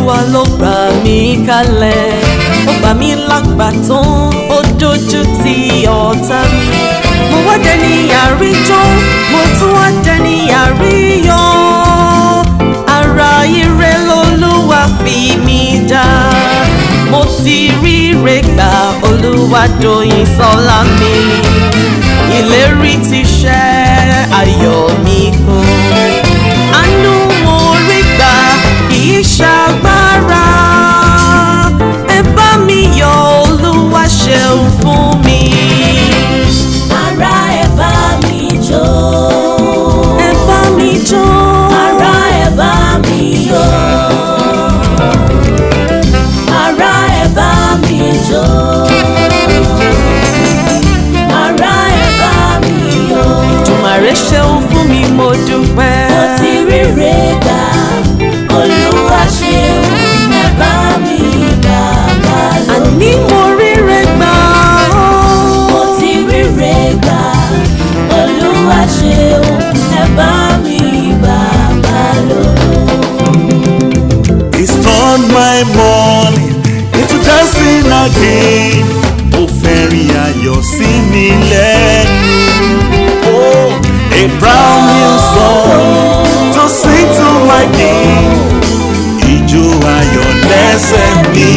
olúwa ló gbà mí kalẹ̀ ó gbà mí lágbà tán ó dojú ti ọ̀tá mi mo wá dẹni àríjọ́ mo tún wá dẹni àríyọ̀ ara ire lolúwa fi mí dá mo ti ríre gbà olúwa dòyìn sọ́lá mi ìlérí ti ṣẹ ayọ̀ mi kún àánú mo rí gbà kì í ṣàgbára ẹ bá mi yọ̀ olúwa ṣeun fún mi Ará ẹ bá mi jó. ẹ bá mi jó Ará ẹ bá mi yọ̀. Ará ẹ bá mi jó. Ará ẹ bá mi yọ̀. tùmàrè ṣeun fún mi mo dúpẹ́. Mo ti ríre gbà, Olúwa ṣeun, ẹ bá mi bàbá lọ. àní mo ríre gbà Mo ti ríre gbà, Olúwa ṣeun, ẹ bá mi bàbá lọ. He's turned my morning into dancing again. Ó fẹ́rin ayọ̀ sí mi lẹ́nu. Oh, a brand new song to sing to my king. Ijó ayọ̀ lẹ́sẹ̀ mi.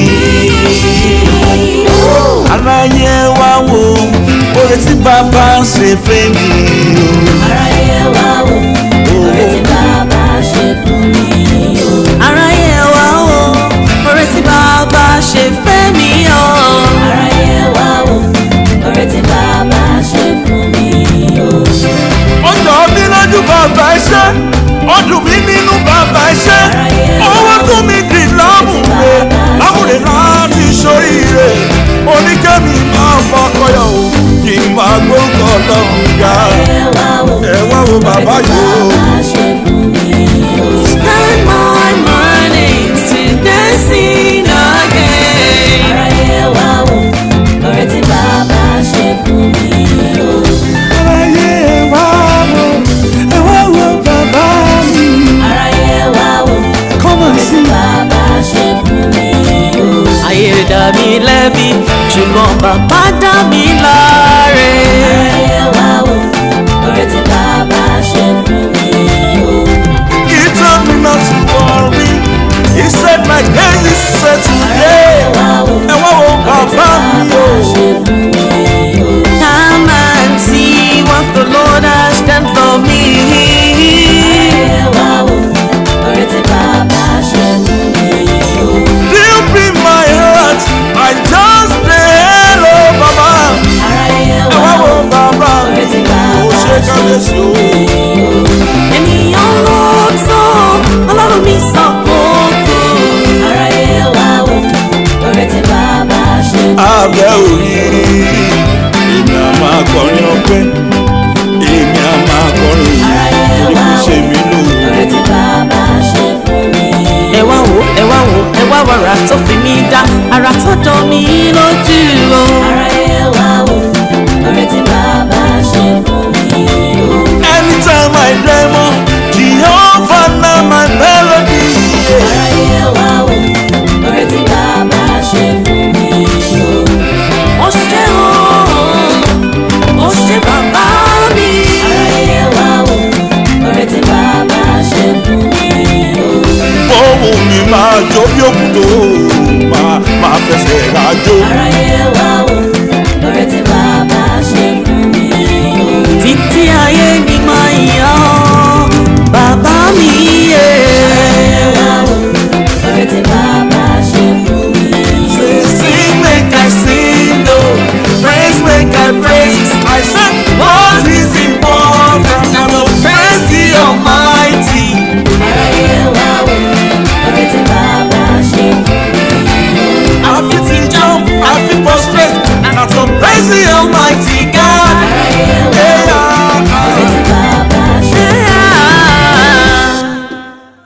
Aráyé wá wo oore tí bàbá ṣe fẹ́ mi o. Aráyé wá wò, oore tí bàbá ṣe fún mi o. aráyé wa o oore tí bàbá ṣe fẹ́ mi o. Aráyé wá wò, oore tí bàbá ṣe fún mi o. ó jọ mí lójú bàbá iṣẹ́ ó dùn mí nínú bàbá iṣẹ́ owó tún mi dì lámùrè lámùrè láti ṣoríire oníkẹ́mi máa fọkọyọ̀ o kì í máa gbókọ̀ lọ́hùn ga Aráyé wá wò, ẹ wá wo bàbá oore tí yìí o. bàbá ṣe fún mi o. Spend my morning to dancing again. Aráyé wá wò, oore tí bàbá ṣe fún mi o. aráyé ẹ wá wo ẹ wá wo bàbá mi Aráyé wá wò, kọ́mọ̀ oore tí sí bàbá ṣe fún mi o. ayé dá mi lẹ́bi ṣùgbọ́n bàbá dá mi láre. Aráyé wá wò, oore tí bàbá ṣe fún mi o. he told me not to worry he said my day is set today ẹ wá wo bàbá mi o. Come and see what the Lord has done for me. Deep in my heart, I just say hello, Baba. Ẹ wá wo bàbá mi, ó ṣe kábíyèsí o. Ènìyàn ló tó ọlọ́run mi sọ òkú. Abẹ́ òrí, èmi á máa kọrin ọpẹ́, èmi á máa kọrin òyìn, torí kò ṣe mí lóore. Ẹ wá wò ẹ wá wò ẹ wá wàrà tó fi mí dá ara tó dán mi lójú o. Anytime I dream, Jehovah na my melody. yeah. Ó ṣe o, ó ṣe bàbá mi. Bóun mi máa jó bí òkúto, máa máa fẹsẹ̀ rájò. Aráyé wá wò, oore tí bàbá ṣe fún mi o. Títí